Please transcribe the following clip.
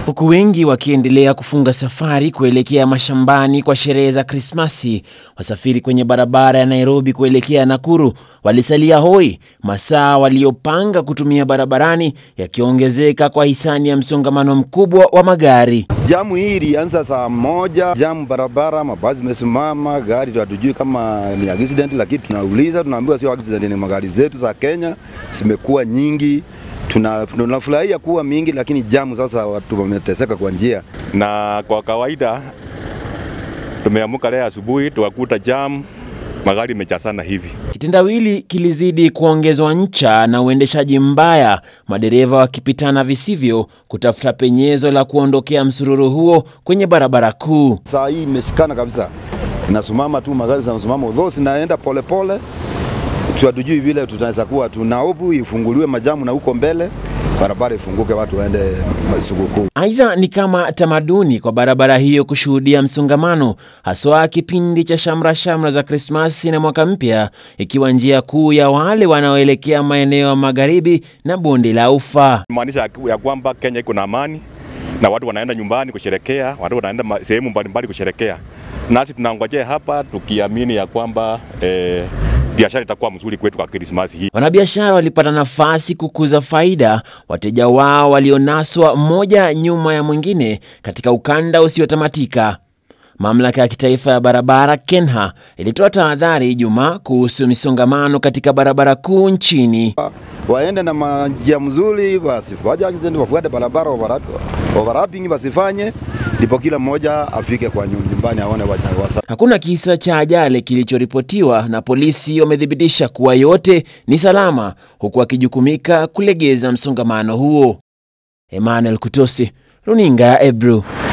Huku wengi wakiendelea kufunga safari kuelekea mashambani kwa sherehe za Krismasi, wasafiri kwenye barabara ya Nairobi kuelekea Nakuru walisalia hoi, masaa waliopanga kutumia barabarani yakiongezeka kwa hisani ya msongamano mkubwa wa magari. Jamu hii ilianza saa moja, jamu barabara, mabasi imesimama, gari hatujui kama ni accident, lakini tunauliza, tunaambiwa sio accident, ni magari zetu za Kenya zimekuwa nyingi tuna tunafurahia kuwa mingi, lakini jamu sasa watu wameteseka kwa njia. Na kwa kawaida tumeamuka leo asubuhi tukakuta jamu magari imejazana hivi. Kitendawili kilizidi kuongezwa ncha na uendeshaji mbaya, madereva wakipitana visivyo kutafuta penyezo la kuondokea msururu huo kwenye barabara kuu. Saa hii imeshikana kabisa, inasimama tu, magari zinasimama, though zinaenda polepole hatujui vile tunaweza kuwa tunaobu ifunguliwe majamu na huko mbele barabara ifunguke watu waende sikukuu. Aidha, ni kama tamaduni kwa barabara hiyo kushuhudia msongamano, haswa kipindi cha shamra shamra za Krismasi na mwaka mpya, ikiwa njia kuu ya wale wanaoelekea maeneo ya magharibi na bonde la Ufa. Maanisha ya kwamba Kenya iko na amani na watu wanaenda nyumbani kusherekea, watu wanaenda sehemu mbalimbali kusherekea, nasi tunangojea hapa tukiamini ya kwamba eh, biashara itakuwa mzuri kwetu kwa Krismasi hii. Wanabiashara walipata nafasi kukuza faida, wateja wao walionaswa mmoja nyuma ya mwingine katika ukanda usiotamatika. Mamlaka ya kitaifa ya barabara KENHA ilitoa tahadhari Ijumaa kuhusu misongamano katika barabara kuu nchini. Waende na njia mzuri, wasifanye accident, wafuate barabara, overlapping wasifanye, ndipo kila mmoja afike kwa nyumbani aone wasa. Hakuna kisa cha ajali kilichoripotiwa na polisi wamethibitisha kuwa yote ni salama, huku wakijukumika kulegeza msongamano huo. Emmanuel Kutosi, runinga ya Ebru.